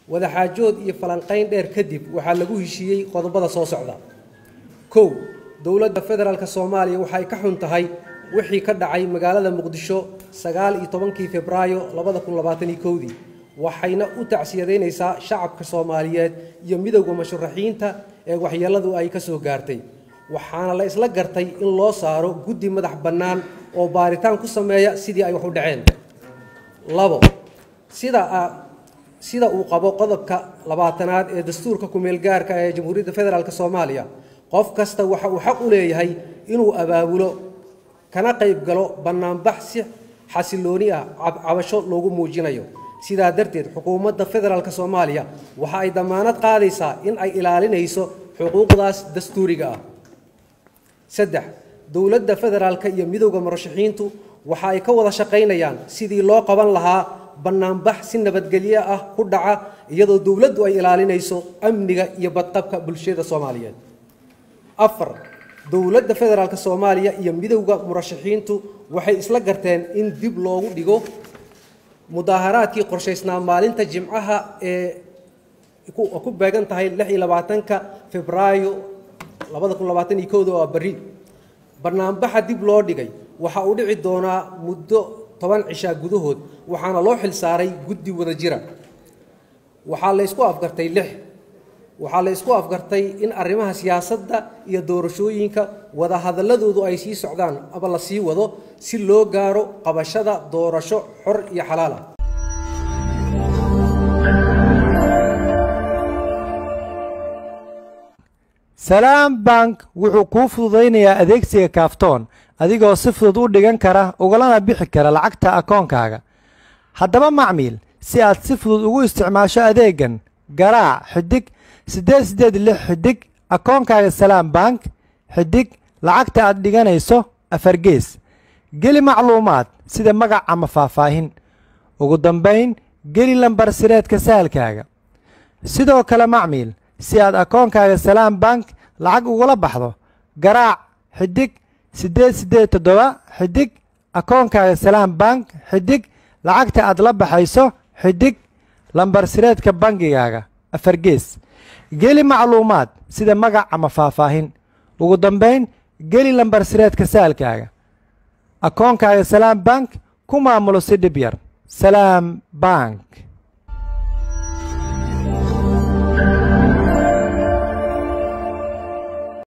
wadaxaajood iyo falanqayn dheer kadib waxaa lagu heshiiyey qodobada soo socda kow dowladda federaalk soomaaliya waxay ka xun tahay wixii ka dhacay magaalada muqdisho sagaal iyo tobankii febraayo labada kun labaatan iyo kowdii waxayna u tacsiyadaynaysaa shacabka soomaaliyeed iyo midowda musharaxiinta ee waxyeelladu ay ka soo gaartay waxaana la isla gartay in loo saaro guddi madax bannaan oo baaritaan ku sameeya sidii ay wax u dhaceen labo sida sida uu qabo qodobka labaatanaad ee dastuurka kumeelgaarka ee jamhuuriyadda federaalk soomaaliya qof kasta waxa uu xaq u leeyahay inuu abaabulo kana qayb galo bannaanbax si xasilooni ah cabasho loogu muujinayo sidaa darteed xukuumadda federaalk soomaaliya waxa ay dammaanad qaadaysaa in ay ilaalinayso xuquuqdaas dastuuriga ah saddex dowladda federaalka iyo midowda murashaxiintu waxa ay ka wada shaqaynayaan sidii loo qaban lahaa bannaanbax si nabadgelyo ah ku dhaca iyadoo dowladdu ay ilaalinayso amniga iyo badqabka bulshada soomaaliyeed afar dowladda federaalk soomaaliya iyo midowda murashaxiintu waxay isla garteen in dib loogu dhigo mudaaharaadkii qorshaysnaa maalinta jimcaha ee ku beegan tahay lix iyo labaatanka febraayo labada kun labaatan iyo kowda oo berri bannaanbaxa dib loo dhigay waxa uu dhici doonaa muddo toban cishaa gudahood waxaana loo xil saaray guddi wada jira waxaa la ysku afgartay lix waxaa la ysku afgartay in arrimaha siyaasadda iyo doorashooyinka wadahadalladoodu ay sii socdaan ama la sii wado si loo gaaro qabashada doorasho xor iyo xalaal ah salaam bank wuxuu kuu fududaynayaa adeegsiga kaaftoon adigoo si fudud u dhigan kara ugalana bixi kara lacagta akoonkaaga haddaba macmiil si aad si fudud ugu isticmaasho adeeggan garaac xidig siddeed siddeed lix xidig akoonkaaga salaam bank xidig lacagta aad dhiganayso afargees geli macluumaad sida magac ama faahfaahin ugu dambayn geli lambar sireedka sahalkaaga sidoo kale macmiil si aad akoonkaaga salaam bank lacag ugula baxdo garaac xidig siddeed siddeed toddoba xidig akoonkaaga salaam bank xidig lacagta aad la baxayso xidig lambar sireedka bangigaaga afargees geli macluumaad sida magac ama faahfaahin ugu dambayn geli lambar sireedka saalkaaga akoonkaaga salaam bank ku maamulo si dhib yar salaam bank